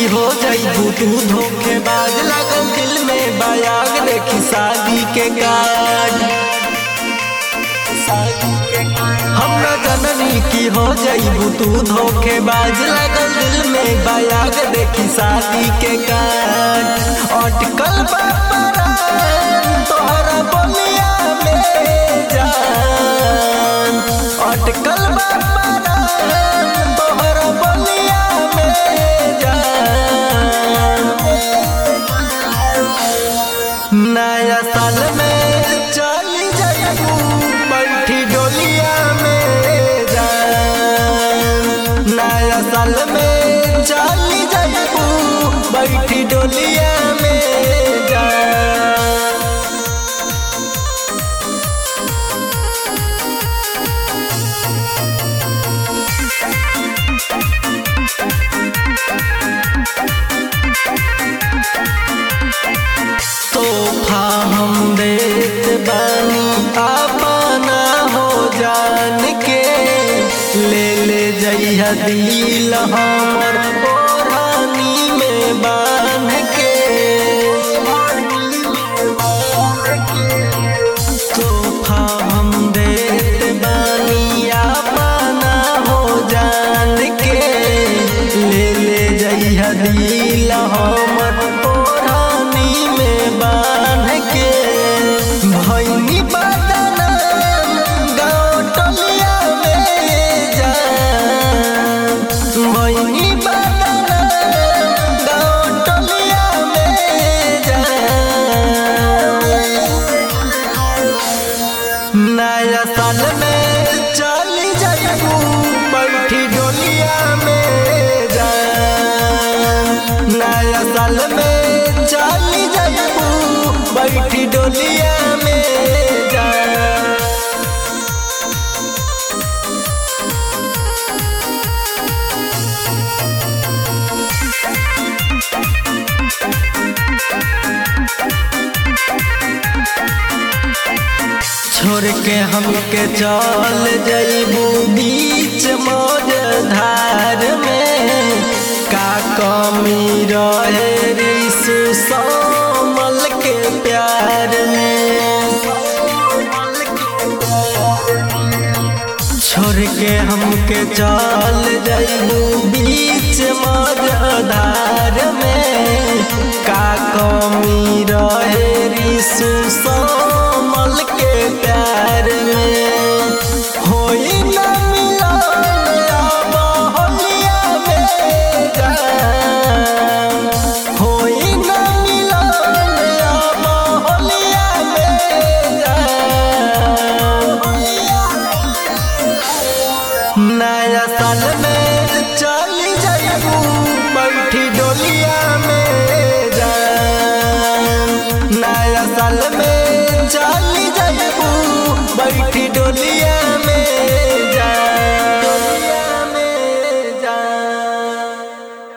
की हो जाइबू तू धोखेबाज लगल दिल में बयाग देखी शादी के कार्ड हम न जननी की हो जाइबू तू धोखेबाज लगल दिल में बयाग देखी शादी के कार्ड अटकल बापरान तोहरा बोलिया में जान अटकल बापरान तोहरा बोलिया में जान नया साल में चली जाइबू बैठी डोलिया में जान नया साल में चली जाइबू बैठी डोलिया में जान तोहफा हम देत बानी अपना हो जान के ले ले जइहा दिल हमर ओढ़नी में बांध के तोहफा हम देत बानी अपना हो जान के ले ले जइहा दिल हमर ओढ़नी में बांध के भैनी बदना गाँव टोलिया में जान भैनी बदना गाँव टोलिया में जान नया साल में चली जाइबू बैठी डोलिया में जान नया साल में चली जाइबू बैठी डोलिया में जान छोड़ के हमके चल जइबू बीच मौज धार में का कमी रहे रिसु समल के प्यार में छोड़ के हमके चल जइबू बीच मौज धार में का कमी रहे रिसु समल के प्यार में होई ना मिलन अब होलिया में जान होई ना मिलन अब होलिया में जान नया साल में